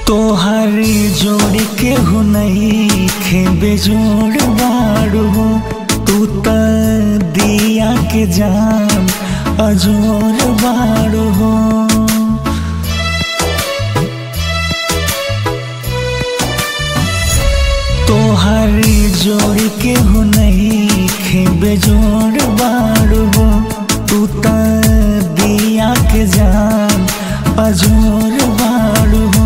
तोहरे जोड़ के हो नहीं खे बेजोड़ बाड़ू हो तू त दिया के जान अजोर बाड़ू हो तोहरे जोड़ के हो नहीं खे बेजोड़ बाड़ू हो तू त दिया के जान अजोर बाड़ू हो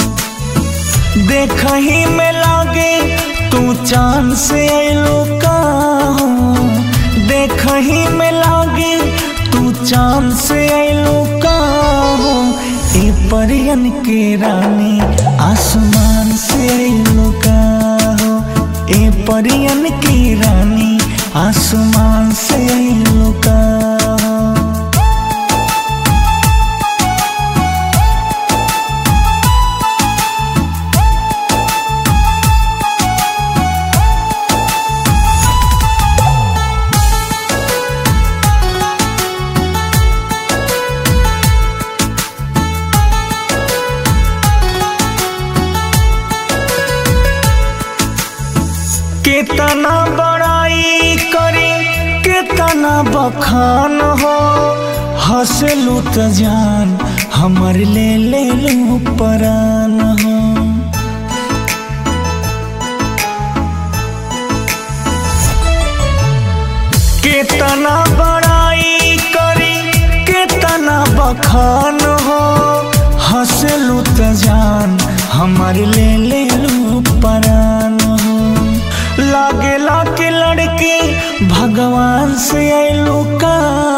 देखही में लागे तू चांद से अलो का हो देखही में लागे तू चांद से अलो का हो ए परियन के रानी आसमान से अलो का हो ए परियन की रानी आसमान से अलो का हो कितना बड़ाई करे कितना बखान हो हंसलू त जान हमर ले ले लू परान हो कितना बड़ाई करे कितना बखान हो हंसलू त जान हमर ले ले लू परान हो लागे लाके लड़के भगवान से अलो का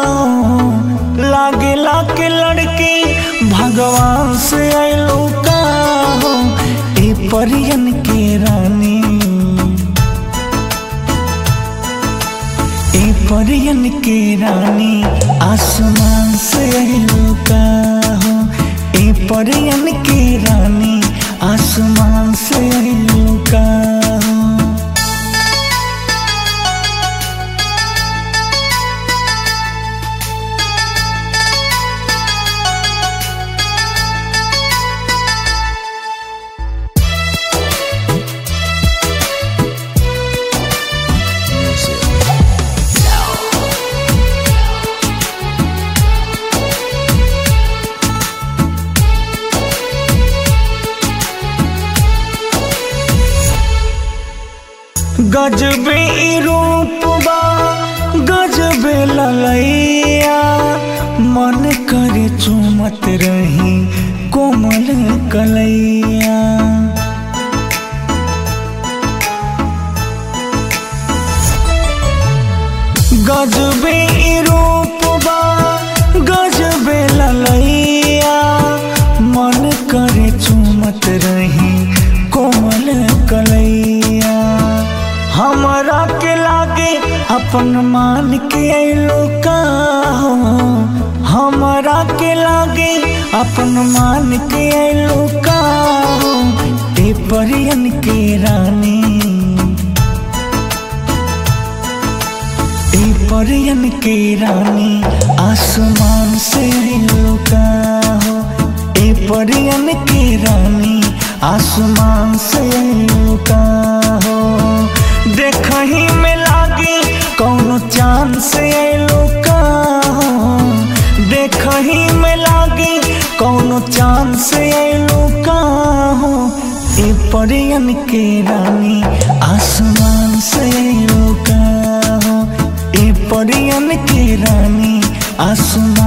लागे लाके लड़के भगवान से अलो का ए परियन के रानी ए परियन के रानी आसमान से अलो का हो ए परियन के रानी आसमान से अलो का हो गजबे ई रूप बा गजबे ललैया मन करे चुमत रही कोमल कलैया गजबे ई रूप बा गजबे ललैया मन करे चुमत रही कोमल कलैया हमरा के लागे अपन मान के अलो का हो हमरा के लागे अपन मान के अलो का हो ए परियन के रानी ए परियन के रानी आसमान से अलो का हो ए परियन के रानी आसमान से अलो का हो देखही में लागे कौनो चांद से अलो का हो देखही में लागे कौनो चांद से अलो का हो ए परियन के रानी आसमान से अलो का हो ए परियन के रानी आसमान